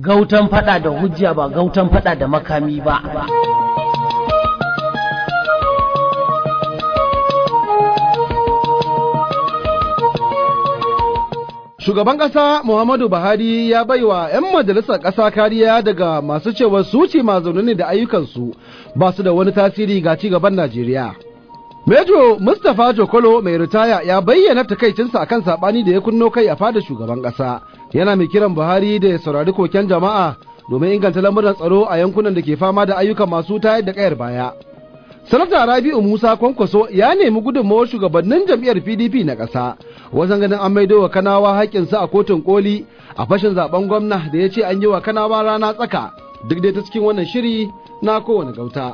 gautan fada da hujja ba gautan fada da makami ba Shugaban ƙasa Muhammadu Buhari ya baiwa 'yan majalisar ƙasa kariya daga masu cewa su ce ne da ayyukansu ba su da wani tasiri ga ci gaban Najeriya. Mejo Mustapha Jokolo mai ritaya ya bayyana takaicinsa akan sabani da ya kunno kai a fada shugaban ƙasa. Yana mai kiran Buhari da ya saurari koken jama'a domin inganta lamuran tsaro a yankunan da ke fama da ayyukan masu tayar da kayar baya. Sanata Rabi'u Musa Kwankwaso ya nemi gudunmawar shugabannin jam'iyyar PDP na ƙasa wajen ganin an maido wa Kanawa haƙƙinsa a kotun koli a fashin zaben gwamna da ya ce an yi wa Kanawa rana tsaka duk dai ta cikin wannan shiri na kowane gauta.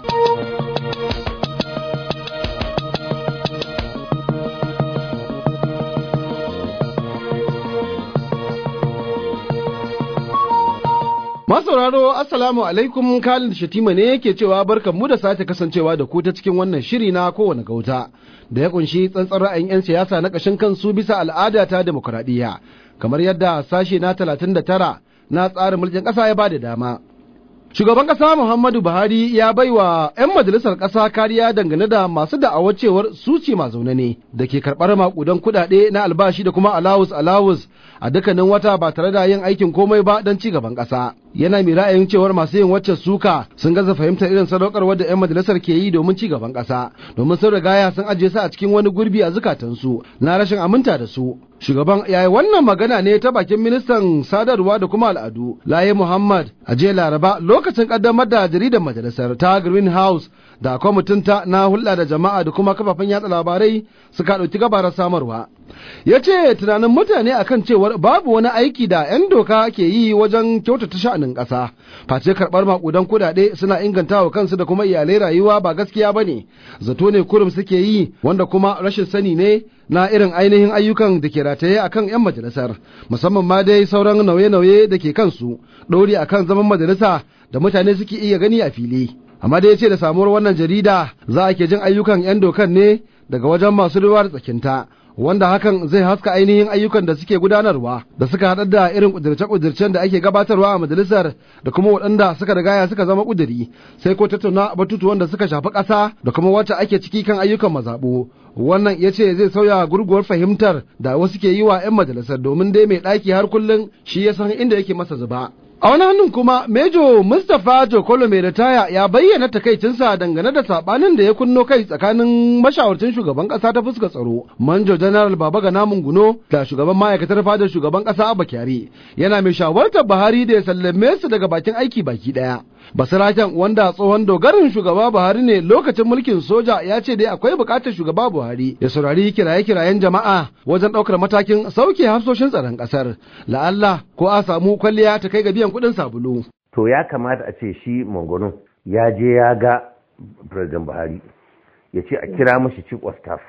Masauraro Assalamu alaikum Khalid Shatima ne yake cewa barkan mu da sake kasancewa da ku ta cikin wannan shiri na kowane gauta da ya kunshi tsantsar ra'ayin 'yan siyasa na ƙashin kansu bisa al'ada ta demokuraɗiyya kamar yadda sashe na 39 na tsarin mulkin ƙasa ya bada dama. Shugaban ƙasa Muhammadu Buhari ya baiwa 'yan majalisar ƙasa kariya dangane da masu da'awar cewar su ce zaune ne da ke karɓar maƙudan kuɗaɗe na albashi da kuma alawus alawus a dukkanin wata ba tare da yin aikin komai ba don ci gaban ƙasa. Yana mai ra'ayin cewar masu yin wacce suka sun gaza fahimtar irin sadaukarwar da 'yan majalisar ke yi domin ci gaban ƙasa, domin sun rigaya sun ajiye su a cikin wani gurbi a zukatansu na rashin aminta da su. Shugaban ya yi wannan magana ne ta bakin ministan sadarwa da kuma al'adu, Laye Muhammad, a jiya Laraba lokacin ƙaddamar da jaridar majalisar ta Greenhouse da kwamitinta na hulɗa da jama'a da kuma kafafen yatsa labarai suka ɗauki gabarar samarwa. Ya ce tunanin mutane akan cewar babu wani aiki da 'yan doka ke yi wajen kyautata sha'anin ƙasa, face karɓar maƙudan kuɗaɗe suna inganta wa kansu da kuma iyalai rayuwa ba gaskiya ba ne, zato ne kurum suke yi wanda kuma rashin sani ne na irin ainihin ayyukan da ke rataye a kan 'yan majalisar, musamman ma dai sauran nauye-nauye da ke kansu, ɗori a kan zaman majalisa da mutane suke iya gani a fili. Amma dai ya ce da samuwar wannan jarida za a ke jin ayyukan 'yan dokan ne daga wajen masu ruwa da tsakinta. wanda hakan zai haska ainihin ayyukan da suke gudanarwa da suka haɗar da irin ƙudurce-ƙudurcen da ake gabatarwa a majalisar da kuma waɗanda suka rigaya suka zama ƙuduri sai ko tattauna batutuwan da suka shafi ƙasa da kuma wacce ake ciki kan ayyukan mazaɓu wannan ya ce zai sauya gurguwar fahimtar da wasu ke yi wa 'yan majalisar domin dai mai ɗaki har kullum shi ya san inda yake masa zuba A wani hannun kuma Mejo Mustapha Jokolo mai ritaya ya bayyana takaicinsa dangane da sabanin da ya kunno kai tsakanin mashawarcin shugaban kasa ta fuska tsaro Manjo General Baba Gana Munguno da shugaban ma'aikatar fadar shugaban kasa Abba Kyari yana mai shawartar Buhari da ya sallame su daga bakin aiki baki daya. Basiraken wanda tsohon dogarin shugaba Buhari ne lokacin mulkin soja ya ce dai akwai bukatar shugaba Buhari ya saurari kiraye-kirayen jama'a wajen ɗaukar matakin sauke hafsoshin tsaron ƙasar. La'alla ko a samu kwalliya ta kai ga biyan kuɗin sabulu. To ya kamata a ce shi Mongono ya je ya ga President Buhari ya ce a kira mashi chief of staff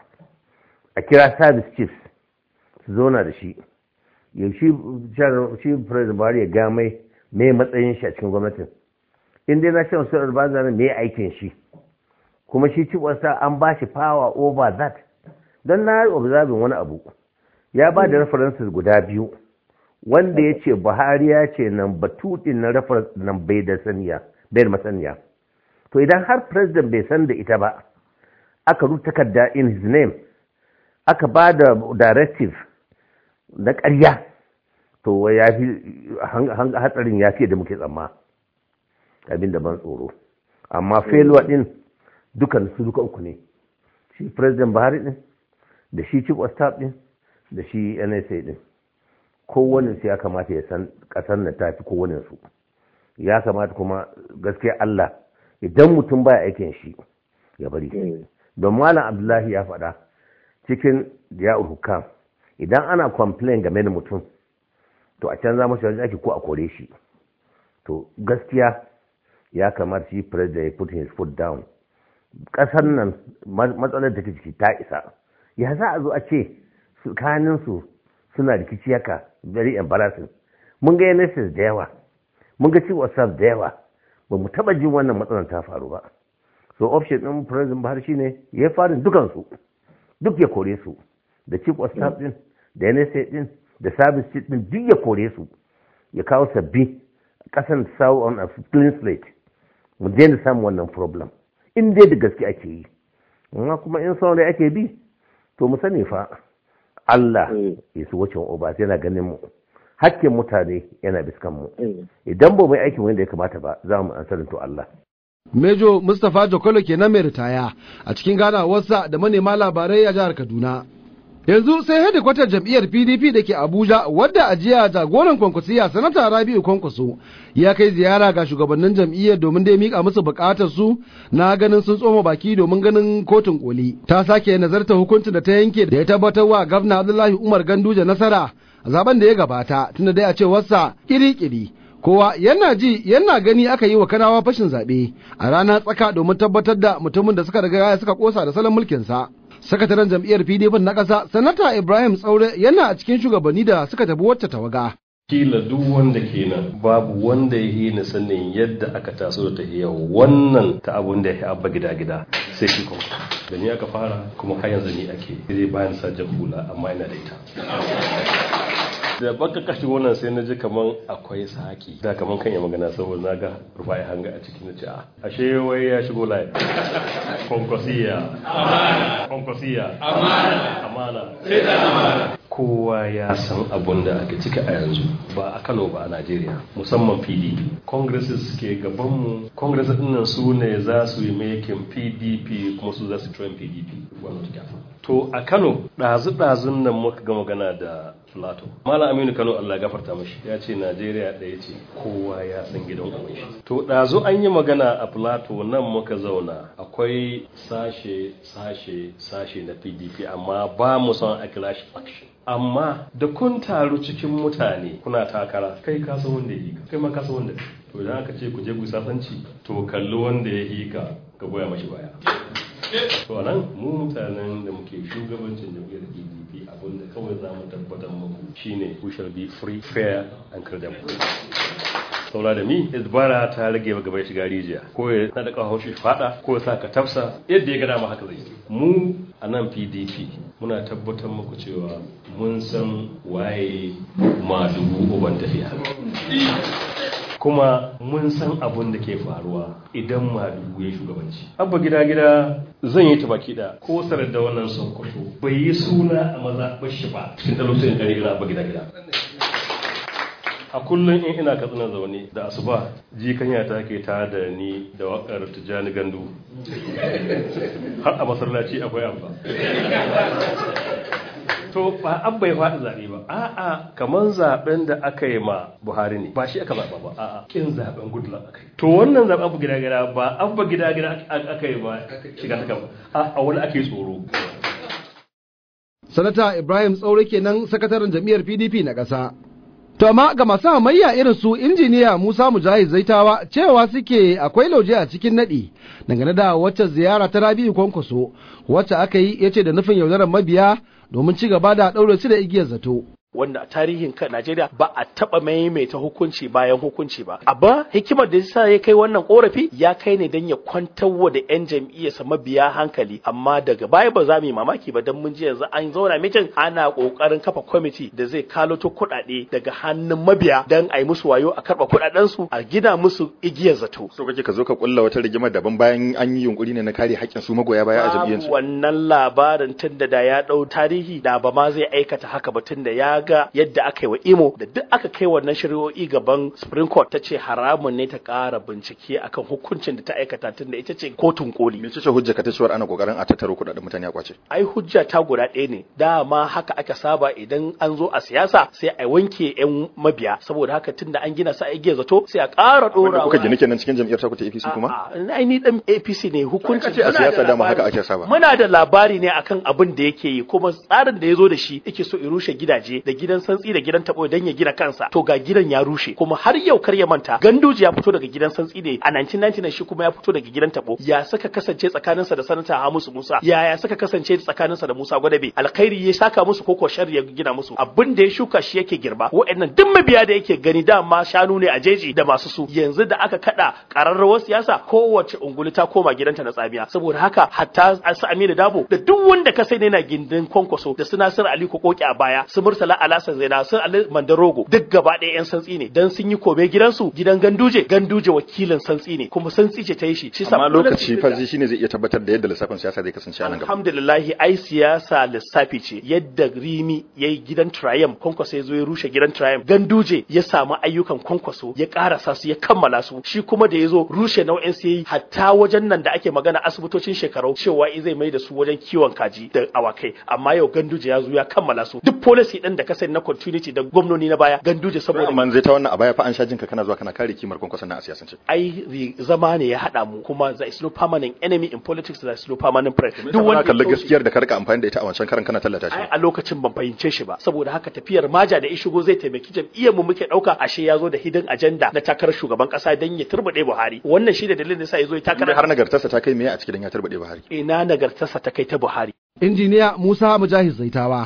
a kira service chiefs su zauna da shi ya shi President Buhari ya ga mai me matsayin shi a cikin gwamnatin. in dai national security advisor ne aikin shi kuma shi chief of staff an ba shi power over that don na observing wani abu ya ba da references guda biyu wanda ya ce buhari ya ce nan batutin na reference nan bai da saniya bai da masaniya to idan har president bai san da ita ba aka rubuta takarda in his name aka ba da directive na ƙarya to ya fi hatsarin ya fiye da muke tsamma abin da ban tsoro amma failure din dukan su duka uku ne shi president buhari din da shi chief of staff din da shi nsa din kowane su ya kamata ya san kasar na tafi kowane su ya kamata kuma gaskiya allah idan mutum baya aikin shi ya bari don malam abdullahi ya faɗa cikin ya hukam idan ana complain game da mutum to a canza masa wajen ake ko a kore shi to gaskiya ya kamata shi president ya put his foot down ƙasar nan matsalar da take ciki ta isa ya za a zo a ce su suna rikici haka very embarrassing mun ga NSS da yawa mun ga chief of staff da yawa ba mu taba jin wannan matsalar ta faru ba so option din president Buhari shine ya farin dukan su duk ya kore su da chief of staff din da NSA din da service chief din duk ya kore su ya kawo sabbi kasan sawu on a clean slate mu daina samun wannan problem in dai da gaske ake yi amma kuma in son rai ake bi to mu sani fa Allah ya su wacin oba yana ganin mu hakkin mutane yana biskan mu idan ba mu yi aikin wanda ya kamata ba za mu ansarin to Allah Mejo Mustapha Jokolo kenan mai ritaya a cikin ganawarsa da manema labarai a jihar Kaduna. Yanzu sai hedikwatar jam'iyyar PDP da ke Abuja wadda a jiya jagoran kwankwasiya sanata Rabi'u Kwankwaso ya kai ziyara ga shugabannin jam'iyyar domin dai mika musu bukatar su na ganin sun tsoma baki domin ganin kotun koli. Ta sake nazarta hukuncin da ta yanke da ya tabbatar wa gwamna Abdullahi Umar Ganduje nasara a zaben da ya gabata tunda dai a cewarsa kiri-kiri kowa yana ji yana gani aka yi wa kanawa fashin zaɓe a rana tsaka domin tabbatar da mutumin da suka riga suka kosa da salon mulkinsa. Sakataren jam'iyyar PDP na ƙasa, Sanata Ibrahim Tsaure yana a cikin shugabanni da suka tafi wacce tawaga. kila duk wanda kenan babu wanda ya yi na sanin yadda aka taso da tafiya wannan ta abun da ya abba gida gida sai shi kuma da ni aka fara kuma har yanzu ni ake sai bayan sajjan hula amma yana da ita da baka kashi wannan sai na ji kaman akwai saki da kaman kan yi magana saboda na ga rufai hanga a cikin na ce a ashe wai ya shigo layi konkwasiya konkwasiya amana amana kowa ya san abun da aka cika a yanzu ba a kano ba a najeriya musamman pdp congresses suke gabanmu congresses dinnan su ne za su yi mekin pdp kuma su za su train pdp to a kano ɗazu-ɗazun nan muka ga magana da Filato. Malam Aminu Kano Allah gafarta mashi ya ce Najeriya ɗaya ce kowa ya san gidan uwan shi. To ɗazu an yi magana a Filato nan muka zauna akwai sashe sashe sashe na PDP amma ba mu son a kira shi faction. Amma da kun taru cikin mutane kuna takara kai ka san wanda ya hika kai ma ka san wanda to idan aka ce ku je ku sasanci to kalli wanda ya hika ka goya mashi baya. To nan mu mutanen da muke shugabancin jam'iyyar PDP abinda kawai za mu tabbatar muku shine we shall be free fair and credible saura da mi isbara ta rage gaba ya shiga rijiya ko ya na da kawo shi fada ko ya sa ka tafsa yadda ya ga dama haka zai mu a nan pdp muna tabbatar muku cewa mun san waye madugu uban tafiya kuma mun san abun da ke faruwa idan madugu ya shugabanci abba gida gida zan yi ta baki da ko sarar da wannan sokoto bai yi suna a mazaɓar shi ba cikin talaucin ɗari ina abba gida gida a kullum in ina katsina zaune da asuba jikanya ta ke ta da ni da wakar tijjani gandu har a masallaci akwai abba to ba abba ya faɗi zaɓe ba a'a kamar zaɓen da aka yi ma buhari ne ba shi aka zaɓa ba a'a kin zaɓen goodluck aka yi to wannan zaɓen abba gida gida ba abba gida gida aka yi ba shiga ta kama a wani ake tsoro Sanata Ibrahim Tsaure kenan sakataren jam'iyyar PDP na ƙasa. To amma ga masu hamayya irin su injiniya Musa Mujahid Zaitawa cewa suke akwai lauje a cikin naɗi dangane da wacce ziyara ta Rabi'u Kwankwaso wacce aka yi yace da nufin yaudarar mabiya domin ci gaba da ɗaure su da igiyar zato. wanda a tarihin kan Najeriya ba a taba maimaita hukunci bayan hukunci ba. Abba hikimar da yasa ya kai wannan korafi ya kai ne don ya kwantarwa da yan jam'iyyarsa mabiya hankali amma daga baya ba za mu yi mamaki ba don mun ji yanzu an zauna mitin ana kokarin kafa kwamiti da zai kalato kuɗaɗe daga hannun mabiya don a yi musu wayo a karɓa kuɗaɗen su a gina musu igiyar zato. So kake ka zo ka kulla wata rigimar daban bayan an yi yunkuri ne na kare haƙƙin su magoya baya a jam'iyyarsu. Wannan labarin tun da ya ɗau tarihi da ba ma zai aikata haka ba tun da ya ga yadda aka yi wa imo da duk aka kai wannan shari'o'i gaban supreme court ta ce haramun ne ta ƙara bincike akan hukuncin da ta aikata tun da ita ce kotun koli Me ce hujja ka ta cewar ana kokarin a tattaro kuɗaɗen mutane a kwace? ai hujja ta guda ɗaya ne dama haka aka saba idan an zo a siyasa sai a wanke yan mabiya saboda haka tun da an gina sa igiyar zato sai a ƙara Wanda ɗora kuka gina kenan cikin jam'iyyar taku ta APC kuma? ai ni dan APC ne hukuncin Ka ce a siyasa dama haka ake saba. muna da labari ne akan abin da yake yi kuma tsarin da ya zo da shi yake so ya rushe gidaje da gidan santsi da gidan tabo dan ya gina kansa to ga gidan ya rushe kuma har yau kar ya manta ganduji ya fito daga gidan santsi ne a 1999 shi kuma ya fito daga gidan tabo ya saka kasance tsakaninsa da sanata Hamisu Musa ya ya saka kasance tsakaninsa da Musa Gwadabe alkhairi ya saka musu koko shari ya gina musu abin da ya shuka shi yake girba wa'annan duk mabiya da yake gani dama shanu ne a jeji da masu su yanzu da aka kada kararrawar siyasa kowace unguli ta koma gidanta na tsamiya saboda haka hatta su Aminu Dabo da duk wanda ka sai ne na gindin kwankwaso da su Nasiru Ali Kokoki a baya su Murtala Alhassan Zaina su Ali Mandarogo duk gaba ɗaya yan santsi ne dan sun yi kome gidansu gidan Ganduje Ganduje wakilin santsi ne kuma santsi ce ta yi shi shi amma lokaci fa shine zai iya tabbatar da yadda lissafin siyasa zai kasance a nan gaba alhamdulillah ai siyasa lissafi ce yadda Rimi yayi gidan Triumph kwankwaso ya zo ya rushe gidan Triumph Ganduje ya samu ayyukan kwankwaso ya karasa su ya kammala su shi kuma da ya zo rushe nau'in sai hatta wajen nan da ake magana asibitocin shekaru cewa zai mai da su wajen kiwon kaji da awakai amma yau Ganduje ya zo ya kammala su duk policy din da ka sani na continuity da gwamnoni na baya Ganduje saboda amma zai ta wannan a baya fa an sha jinka kana zuwa kana kare kimar kwankwason nan a siyasance ai zama ne ya hada mu kuma there is no permanent enemy in politics there is no permanent friend duk wanda kalli gaskiyar da karka amfani da ita a wancan karan kana tallata shi ai a lokacin ban fahimce shi ba saboda haka tafiyar maja da ishigo zai taimaki jam'iyyar mu muke dauka ashe ya zo da hidden agenda na takarar shugaban kasa dan ya turbude Buhari wannan shi da dalilin da yasa ya zo ya takarar har nagartarsa ta kai me a cikin ya turbude Buhari ina nagartarsa ta kai ta Buhari injiniya Musa Mujahid Zaitawa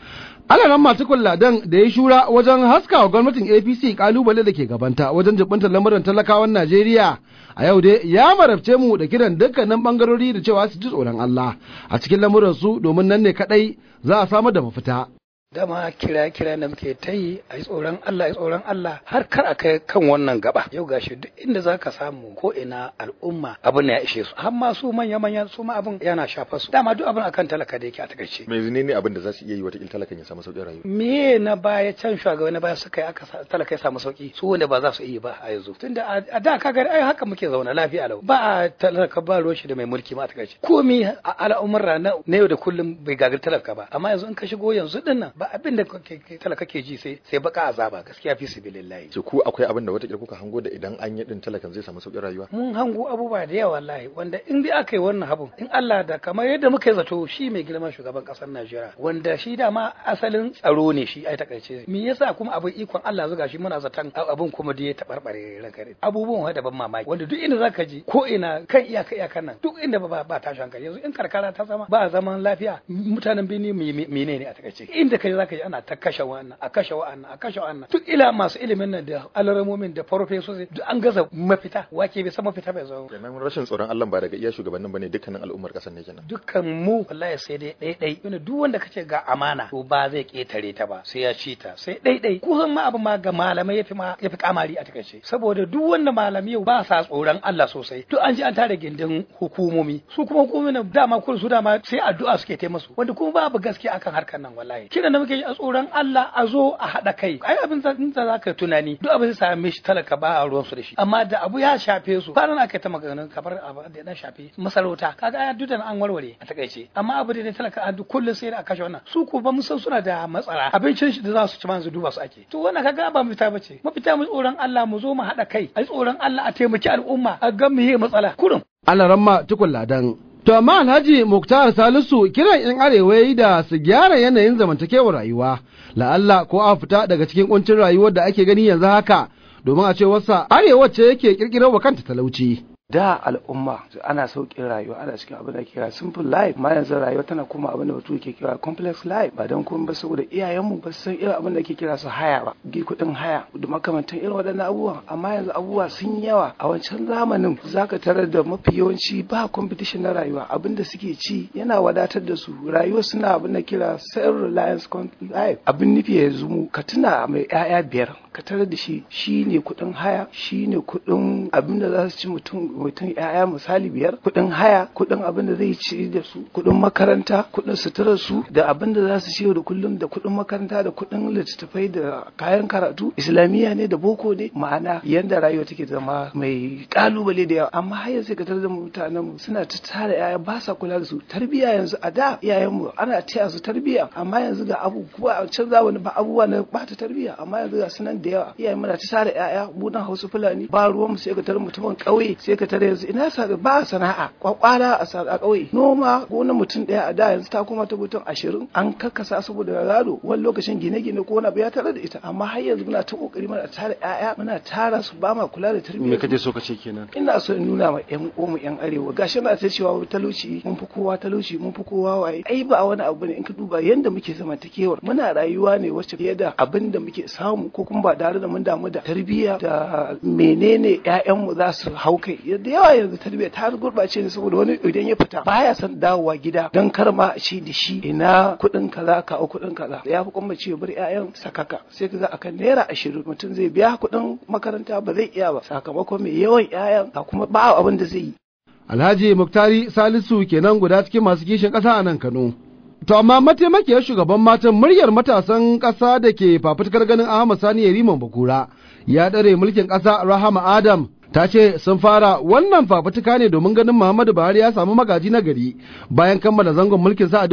alaran masu kulladan da ya shura wajen haska wa gwamnatin apc kalubale da ke gabanta wajen jibintar lamuran talakawan najeriya a yau dai ya marabce mu da kiran dukkanin bangarori da cewa su ji tsoron allah a cikin lamuransu domin nan ne kadai za a samar da mafita dama kira kira da muke ta yi a yi tsoron Allah a yi tsoron Allah har kar a kai kan wannan gaba yau gashi duk inda za ka samu ko ina al'umma abin ya ishe su har ma su manya manya su ma abin yana shafa su dama duk abin akan talaka da yake a takaice me ne ne abin da za su iya yi wata talakan ya samu sauƙin rayuwa me na baya can shugaban na baya suka yi aka talaka ya samu sauki su wanda ba za su iya ba a yanzu tunda a da kaga ai haka muke zauna lafiya lau ba a talaka ba roshi da mai mulki ma a takaice komi a al'amuran na yau da kullum bai gagar talaka ba amma yanzu in ka shigo yanzu dinnan ba abin da talaka ke ji sai sai baka azaba gaskiya fi sabilillahi ce ku akwai abin da wata kuka hango da idan an yi din talakan zai samu sauƙin rayuwa mun hango abubuwa da yawa wallahi wanda in dai aka yi wannan abun in Allah da kamar yadda muka yi zato shi mai girman shugaban kasar Najeriya wanda shi dama asalin tsaro ne shi ai takaice me yasa kuma abin ikon Allah zuga shi muna zaton abin kuma da ya tabarbare ranka abubuwan da ban mamaki wanda duk inda zaka ji ko ina kan iyaka iyakan nan duk inda ba ba tashi hankali yanzu in karkara ta zama ba zaman lafiya mutanen bini menene a takaice inda kai zaka ji ana ta kashe wannan a kashe wannan a kashe wannan duk ila masu ilimin nan da alaramomin da farfesoci duk an gaza mafita wake bai san mafita bai zo kenan rashin tsoron Allah ba daga iya shugabannin bane dukkanin al'ummar kasar ne kenan dukkan mu wallahi sai dai dai dai yana duk wanda kace ga amana to ba zai ketare ta ba sai ya ci ta sai dai dai kusan ma abu ma ga malamai yafi ma yafi kamari a takaice saboda duk wanda malami yau ba sa tsoron Allah sosai duk an ji an tare gindin hukumomi su kuma hukumomin dama kun su dama sai addu'a suke taimaka wanda kuma babu gaskiya akan harkar nan wallahi kiran da muke yi a tsoron Allah a zo a haɗa kai ai abin da za ka tunani duk abin sa same shi talaka ba a ruwan su da shi amma da abu ya shafe su kwanan aka ta maganin kamar abu da ya shafe masarauta kaga ai duk da an warware a takaice amma abu da ne talaka a duk kullun sai da a kashe wannan su ko ba mu san suna da matsala abincin shi da za su ci ma su duba su ake to wannan kaga ba mafita bace mafita mu tsoron Allah mu zo mu haɗa kai ai tsoron Allah a taimaki al'umma a ga mu yi matsala kurum alaramma tukun ladan To amma Alhaji Muktar Salisu kiran 'yan arewa yi da su gyara yanayin zamantakewar rayuwa, la'alla ko a fita daga cikin kuncin rayuwar da ake gani yanzu haka, domin a cewarsa arewa ce yake kirkirar wa kanta talauci. da al'umma ana sauƙin rayuwa ana cikin abin da kira simple life ma yanzu rayuwa tana kuma abin da batu ke kira complex life ba don kuma ba saboda iyayenmu ba su san irin abin da ke kira su haya ba gi kuɗin haya da makamantan irin waɗannan abubuwan amma yanzu abubuwa sun yawa a wancan zamanin zaka tarar da mafi yawanci ba competition na rayuwa abin da suke ci yana wadatar da su rayuwa suna abin da kira self reliance life abin nufi yanzu mu ka tuna mai 'ya'ya biyar ka tarar da shi shine kuɗin haya shine kuɗin abin da za su ci mutum mutum ya'ya misali biyar kuɗin haya kuɗin abin da zai ci da su kuɗin makaranta kuɗin suturar su da abin da za su ci da kullum da kuɗin makaranta da kuɗin littattafai da kayan karatu islamiyya ne da boko ne ma'ana yanda rayuwa take zama mai kalubale da yawa amma har yanzu ka tarar da mutanen mu suna ta tara yaya ba sa kula da su tarbiyya yanzu a da iyayen mu ana taya su tarbiyya amma yanzu ga abubuwa a can zamani ba abubuwa na bata tarbiyya amma yanzu ga sunan da yawa iyayen muna ta tara yaya mu dan Hausa Fulani ba ruwan mu sai ka tarar mutumin ƙauye sai ka tare yanzu ina sa ba sana'a kwakwara a a ƙauye noma gona mutum ɗaya a da yanzu ta koma ta mutum ashirin an karkasa saboda gado wani lokacin gine-gine ko wani abu ya tare da ita amma har yanzu muna ta kokari muna tara ƴaƴa muna tara su ba ma kula da tarbiyya me kaje so ka ce kenan ina so in nuna ma ƴan uwanmu ƴan arewa gashi na ta cewa talauci mun fi kowa talauci mun fi kowa waye ai ba wani abu ne in ka duba yanda muke zamantakewar muna rayuwa ne wacce fiye da abin da muke samu ko kuma ba tare da mun damu da tarbiyya da menene ƴaƴanmu za su hau kai da da yawa yanzu tarbiyya ta gurɓace ne saboda wani idan ya fita baya son dawowa gida don kar ma a ce da shi ina kuɗin kaza kawo kuɗin kaza ya fi kuma ce bar 'ya'yan sakaka sai ka ga akan naira ashirin mutum zai biya kuɗin makaranta ba zai iya ba sakamakon mai yawan 'ya'yan ga kuma ba abin da zai yi Alhaji Muktari Salisu kenan guda cikin masu kishin ƙasa a nan Kano. To amma mataimakiyar shugaban matan muryar matasan ƙasa da ke fafutukar ganin Ahmad Sani Yariman Bakura ya ɗare mulkin ƙasa Rahama Adam ta ce sun fara wannan fafutuka ne domin ganin Muhammadu Buhari ya samu magaji na gari bayan kammala zangon mulkin sa a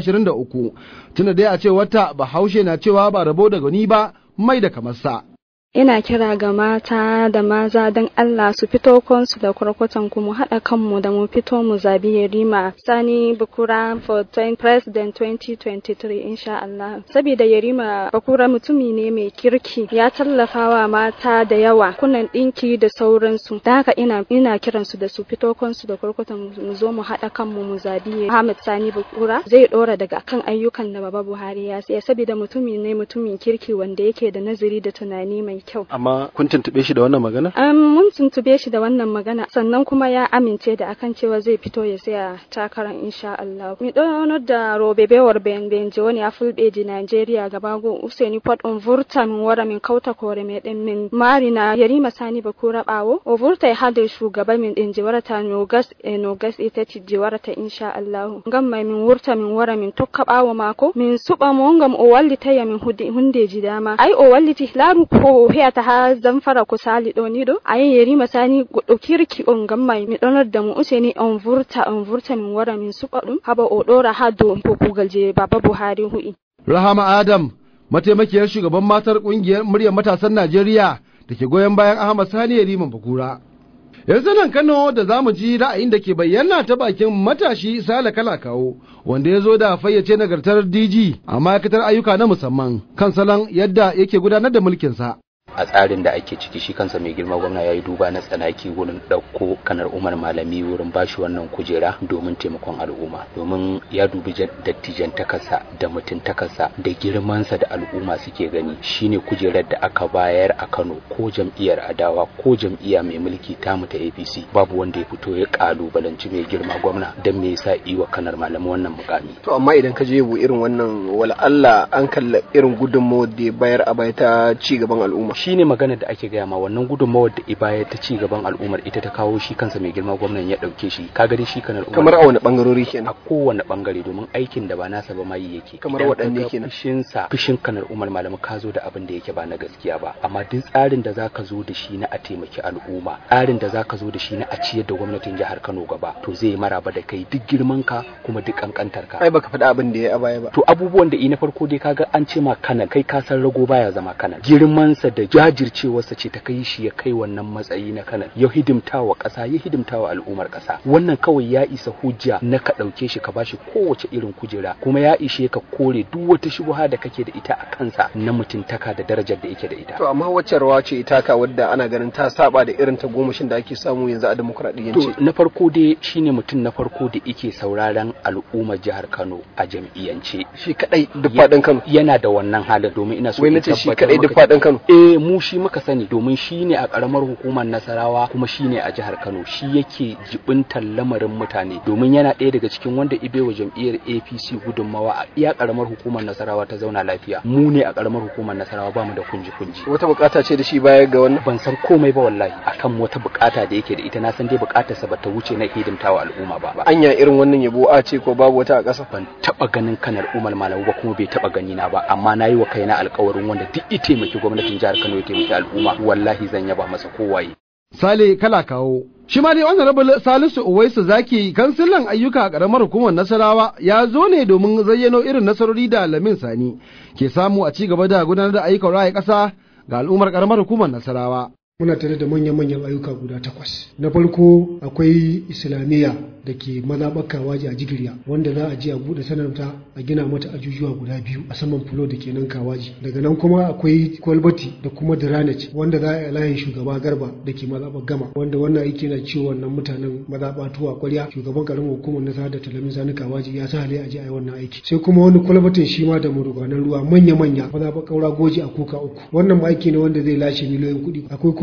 2023 tunda dai a ce wata Bahaushe na cewa ba rabo da gani ba mai da kamar sa. Ina kira ga mata da maza don Allah su fito kansu da kwarkwatan ku mu haɗa kanmu da mu fito mu zabi Yarima Sani Bukura for 20, President 2023 insha Allah. Saboda Yarima Bukura mutumi ne mai kirki ya tallafa wa mata da yawa kunan ɗinki da sauransu. Da haka ina ina kiran su da su fito kansu da kwarkwatan mu zo mu haɗa kanmu mu zabi Ahmed Sani Bukura zai ɗora daga kan ayyukan da Baba Buhari ya sai saboda mutumi ne mutumin kirki wanda yake da nazari da tunani mai kyau. Amma kun tuntube shi da wannan magana? Um, mun tuntube shi da wannan magana sannan kuma ya amince da akan cewa zai fito ya saya takarar insha Allah. Mi dono da robe bewar ben ben joni a fulbeji Nigeria gabago Useni pot on vurta min wara min kauta kore me den min mari na Yarima Sani Bakura bawo o vurta ya hada shugaba min din jiwarata no gas e no gas ita ci jiwarata insha Allah. Ngam mai min wurta min wara min tokka bawo mako min suba mo ngam o wallita ya min hundeji dama. Ai o walliti laru ko heyata ha zamfara ko sali ɗo ni ɗo ayi yeri masani goɗɗo kirki on gamma mi ɗonar da mu useni on vurta on vurta min wara min suɓa ɗum haba o ɗora ha dow kugal je baba buhari hu'i Rahama Adam mataimakiyar shugaban matar ƙungiyar muryar matasan Najeriya da ke goyon bayan Ahmad Sani Yariman Bakura. yanzu nan Kano da za mu ji ra'ayin da ke bayyana ta bakin matashi Sale Kala kawo wanda ya zo da fayyace nagartar DG a ma'aikatar ayyuka na musamman kan salon yadda yake gudanar da mulkinsa. a tsarin da ake ciki shi kansa mai girma gwamna ya yi duba na tsanaki wurin ɗauko kanar umar malami wurin bashi wannan kujera domin taimakon al'umma domin ya dubi dattijan takarsa da mutum takarsa da girmansa da al'umma suke gani shine kujerar da aka bayar a kano ko jam'iyyar adawa ko jam'iyya mai mulki tamu ta apc babu wanda ya fito ya kalubalanci mai girma gwamna don me yasa iwa kanar malami wannan mukami To amma idan ka je yabo irin wannan wala Allah an kalla irin gudunmawar da ya bayar a baya ta ci gaban al'umma. shine magana da ake gaya ma wannan gudunmawar da ibaya ta ci gaban al'ummar ita ta kawo shi kansa mai girma gwamnan ya dauke shi ka gani shi kanar umar Kamar a wani bangarori kenan. a kowane bangare domin aikin da ba nasa ba mai yake Kamar Idan waɗanne ka ga kenan? fushinsa fushin kanar umar malamu ka zo da abin da yake ba na gaskiya ba amma duk tsarin da zaka zo da shi na a taimaki al'umma tsarin da zaka zo da shi na a ciyar da gwamnatin jihar Kano gaba to zai maraba da kai duk girman ka kuma duk kankantar ka Ai baka faɗi abin da ya yi a baya ba. to abubuwan da na farko dai kaga an ce ma kanal kai ka san rago baya zama kanal girmansa da jajircewarsa ce ta kai shi ya kai wannan matsayi na kanal ya hidimta wa ƙasa ya hidimta wa al'ummar ƙasa wannan kawai ya isa hujja na ka ɗauke shi ka bashi kowace irin kujera kuma ya ishe ka kore duk wata shubuha da kake da ita a kansa na mutuntaka da darajar da yake da ita To amma wacce rawa ce ita ka wadda ana ganin ta saba da irin ta gomashin da ake samu yanzu a demokradiyyance. To na farko dai shine mutum na farko da yake sauraron al'ummar jihar Kano a jam'iyyance. Shi kadai duk faɗin Kano. Yana da wannan halin domin ina so Wai in nace shi tabbatar kadai duk maka- faɗin Kano. Eh mu shi muka sani domin shi ne a karamar hukumar Nasarawa kuma shi ne a jihar Kano shi yake jibintar lamarin mutane domin yana ɗaya daga cikin wanda ibewa jam'iyyar APC gudunmawa a iya karamar hukumar Nasarawa ta zauna lafiya. Mu ne a karamar hukumar Nasarawa ba mu da kunji kunji. Wata bukata ce da shi baya ga wannan. Ban san komai ba wallahi akan wata bukata da yake da ita na san dai bukatarsa bata wuce na hidimtawa al'umma ba. Anya irin wannan yabo a ce ko babu wata a ƙasa. ban taba ganin kanar umar malamu ba kuma bai taba gani na ba amma na yi wa kaina alkawarin wanda duk ya taimaki gwamnatin jihar kano ya taimaki al'umma wallahi zan yaba masa kowaye Sale Kala kawo. Shi ma dai Honorable Salisu Uwaisu Zaki kansilan ayyuka a ƙaramar hukumar Nasarawa ya zo ne domin zayyano irin nasarori da Lamin Sani ke samu a ci gaba da gudanar da ayyukan raya ƙasa ga al'ummar ƙaramar hukumar Nasarawa. muna tare da manyan-manyan ayyuka guda takwas na farko akwai islamiyya da ke mazaɓar kawaji a jigiriya wanda za a je a buɗe sanarta a gina mata ajujuwa guda biyu a saman fulo da ke nan kawaji daga nan kuma akwai kwalbati da kuma drainage wanda za a yi layin shugaba garba da ke mazaɓar gama wanda wannan aiki na ciwo wannan mutanen mazaɓa tuwa kwarya shugaban karamin hukumar nasa da talamin sani kawaji ya sa hali a je a yi wannan aiki sai kuma wani kwalbatin shi ma da maruganan ruwa manya-manya mazaɓar ƙaura goji a kuka uku wannan ma aiki ne wanda zai lashe miliyoyin kuɗi akwai kuma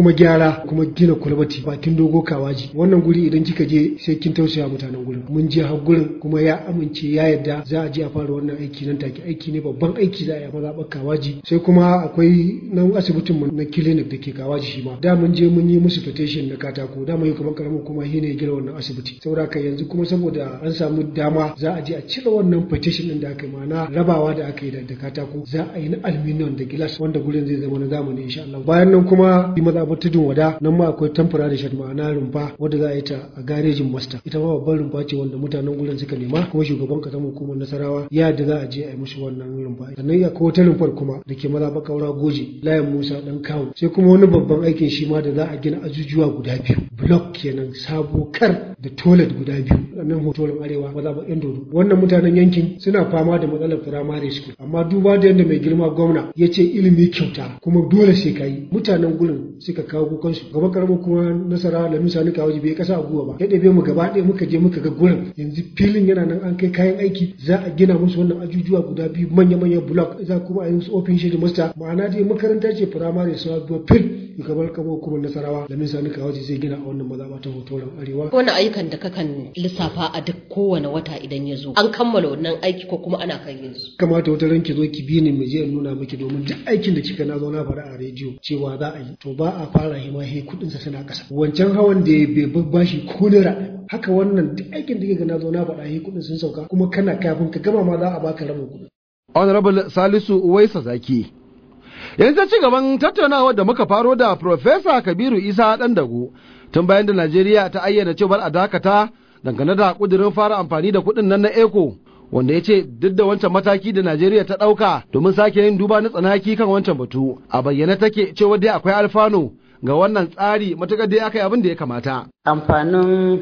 kuma gyara kuma gina kwalbati bakin dogo kawaji wannan guri idan kika je sai kin tausaya mutanen gurin mun je har gurin kuma ya amince ya yarda za a je a fara wannan aiki nan take aiki ne babban aiki za a yi mazaɓar kawaji sai kuma akwai nan asibitin mu na clinic da ke kawaji shi ma da mun je mun yi musu petition na katako da mai kuma karamin kuma shi ne gina wannan asibiti saboda haka yanzu kuma saboda an samu dama za a je a cire wannan petition din da aka yi ma'ana rabawa da aka yi da katako za a yi na aluminium da gilas wanda gurin zai zama na zamani insha Allah bayan nan kuma yi mazaɓar tudun wada nan ma akwai temporary shed ma'ana rumfa wadda za a yi ta a garejin master ita ma babban rumfa ce wanda mutanen gurin suka nema kuma shugaban kasar hukumar nasarawa ya yadda za a je a yi musu wannan rumfa sannan ya wata rumfar kuma da ke maza bakaura goje layin musa dan kawo sai kuma wani babban aikin shi ma da za a gina ajujuwa guda biyu block kenan sabo kar da toilet guda biyu nan hotorin arewa maza ba yan dodo wannan mutanen yankin suna fama da matsalar primary school amma duba da yadda mai girma gwamna ya ce ilimi kyauta kuma dole sai ka yi mutanen gurin suka kawo kukansu gaba karamar kuma nasara da musa nika waje bai kasa a guwa ba ya ɗabe mu gaba ɗaya muka je muka ga gurin yanzu filin yana nan an kai kayan aiki za a gina musu wannan ajujuwa guda biyu manya-manyan block za kuma a yi musu open shade master ma'ana dai makaranta ce firamare su zuwa fil gabar kamo kuma nasarawa da min sani kawaji zai gina a wannan mazaɓa ta hotoron arewa wani ayyukan da kakan lissafa a duk kowane wata idan ya zo an kammala wannan aiki ko kuma ana kan yin su kamata wata ranki zo ki bi ni mu je nuna miki domin duk aikin da kika na zo na faɗa a rediyo cewa za a yi to ba a fara hima he kuɗin sa suna ƙasa wancan hawan da bai babbashi ko naira haka wannan duk aikin da kika na zo na faɗa he kuɗin sun sauka kuma kana kafin ka gama ma za a baka rabin kuɗi honorable salisu uwaisa zaki yanzu ci gaban tattaunawar da muka faro da Profesa Kabiru Isa Dandago tun bayan da Najeriya ta ayyana cewar a dakata dangane da kudirin fara amfani da kuɗin nan na ECO wanda ya ce duk da wancan mataki da Najeriya ta ɗauka domin sake yin duba na tsanaki kan wancan batu a bayyane take cewa dai akwai alfano ga wannan tsari matuƙar dai aka yi abin da ya kamata. Amfanin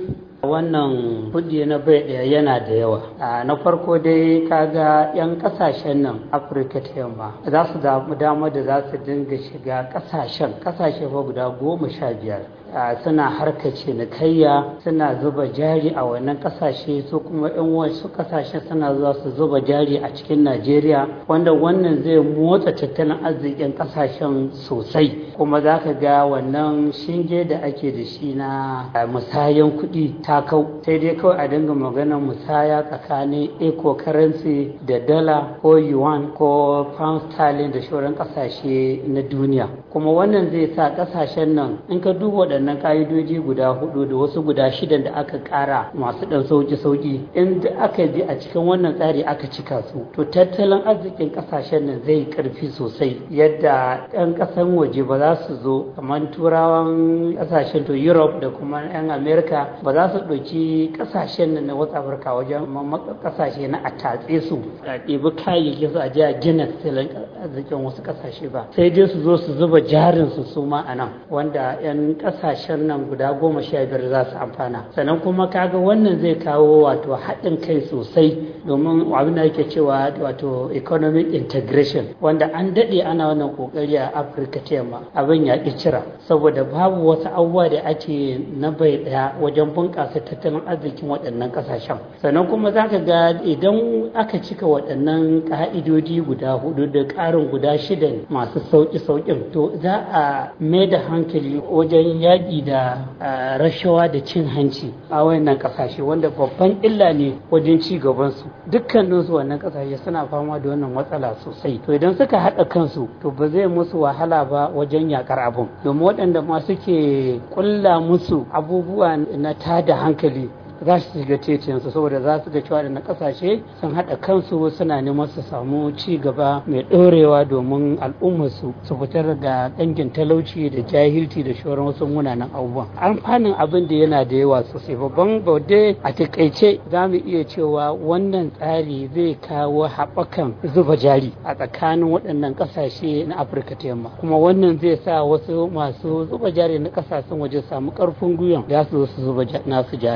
wannan kudi na bai ɗaya yana da yawa na farko dai kaga 'yan kasashen nan afirka ta yamma za su damu dama da za su dinga shiga kasashen kasashe fa guda goma sha biyar suna harka cinikayya suna zuba jari a wannan kasashe su kuma 'yan wasu kasashe suna zuwa su zuba jari a cikin najeriya wanda wannan zai motsa tattalin arzikin kasashen sosai kuma za ka ga wannan shinge da ake da shi na musayan kuɗi ta kau sai dai kawai a dinga maganar musaya tsakanin eco currency da dala ko yuan ko pound sterling da shauran kasashe na duniya kuma wannan zai sa kasashen nan in ka duba waɗannan ƙa'idoji guda hudu da wasu guda shidan da aka ƙara masu ɗan sauki sauki inda aka bi a cikin wannan tsari aka cika su to tattalin arzikin kasashen nan zai ƙarfi sosai yadda 'yan ƙasan waje ba za su zo kamar turawan kasashen to europe da kuma 'yan america ba za su ɗauki kasashen nan na west africa wajen kasashe na a tatse su a ɗebi kayayyakin su a je a gina tattalin arzikin wasu kasashe ba sai dai su zo su zuba jarin su su ma a nan wanda 'yan kasashen nan guda goma sha biyar za su amfana sannan kuma kaga wannan zai kawo wato haɗin kai sosai domin abin da yake cewa wato economic integration wanda an daɗe ana wannan kokari a afirka ta yamma abin ya ƙi cira saboda babu wasu abubuwa da ake na bai ɗaya wajen bunƙasa tattalin arzikin waɗannan ƙasashen sannan kuma za ka ga idan aka cika waɗannan ƙa'idodi guda hudu da ƙarin guda shida masu sauƙi sauƙin to za a mai da hankali wajen yaƙi da rashawa da cin hanci a wayannan ƙasashe wanda babban illa ne wajen ci gabansu dukkaninsu wannan ƙasashe suna fama da wannan matsala sosai to idan suka haɗa kansu to ba zai musu wahala ba wajen yaƙar abun domin waɗanda ma suke ƙulla musu abubuwa na tada hankali za su shiga tetinsu saboda za su ga cewa da na kasashe sun haɗa kansu suna neman su samu ci gaba mai ɗorewa domin al'ummarsu su fitar da ɗangin talauci da jahilci da shoran wasu munanan abubuwan amfanin abin da yana da yawa sosai babban baude a takaice za mu iya cewa wannan tsari zai kawo haɓakan zuba jari a tsakanin waɗannan ƙasashe na afirka ta yamma kuma wannan zai sa wasu masu zuba jari na ƙasashen waje samu ƙarfin gwiwa za su zo su zuba nasu jarin na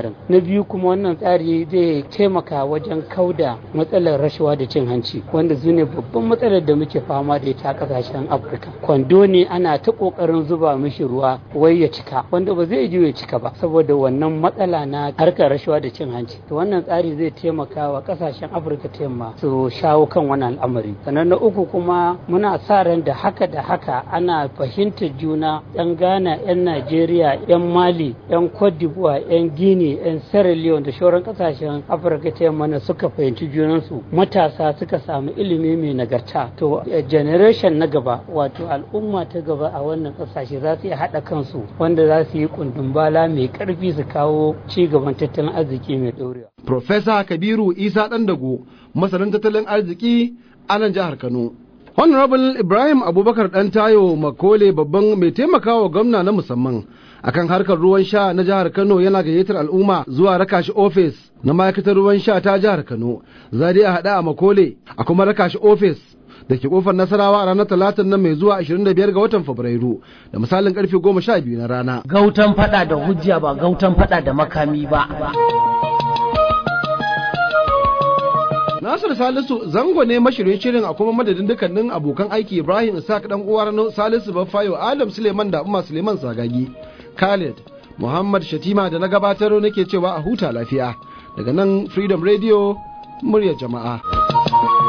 biyu kuma wannan tsari zai taimaka wajen kauda matsalar rashawa da cin hanci wanda su ne babban matsalar da muke fama da ita a kasashen afirka kwando ne ana ta kokarin zuba mishi ruwa wai ya cika wanda ba zai je ya cika ba saboda wannan matsala na harkar rashawa da cin hanci to wannan tsari zai taimaka wa kasashen afirka ta yamma su shawo kan wannan al'amari sannan na uku kuma muna sa ran da haka da haka ana fahimtar juna yan ghana yan najeriya yan mali yan cote d'ivoire yan guinea yan sierra leone da shauran kasashen afirka ta yamma na suka fahimci junansu matasa suka samu ilimi mai nagarta to generation na gaba wato al'umma ta gaba a wannan kasashe za su iya haɗa kansu wanda za su yi kundumbala mai ƙarfi su kawo ci gaban tattalin arziki mai ɗorewa. Profesa Kabiru Isa Dandago masanin tattalin arziki a nan jihar Kano. Honorable Ibrahim Abubakar ɗan tayo Makole babban mai taimakawa gwamna na musamman akan harkar ruwan sha na jihar Kano yana gayyatar al'umma zuwa raka shi ofis na ma'aikatar ruwan sha ta jihar Kano. Za dai a haɗa a Makole a kuma raka shi ofis da ke kofar Nasarawa a ranar Talatin nan mai zuwa 25 ga watan Fabrairu da misalin karfe 12 na rana. Gautan fada da hujja ba gautan fada da makami ba. Nasir Salisu zango ne mashirin shirin a kuma madadin dukkanin abokan aiki Ibrahim Isaac dan uwa Rano Salisu Baffayo Adam Suleiman da Umma Suleiman Sagagi Khalid Muhammad Shatima da na gabatar nake cewa a huta lafiya daga nan Freedom Radio muryar jama'a.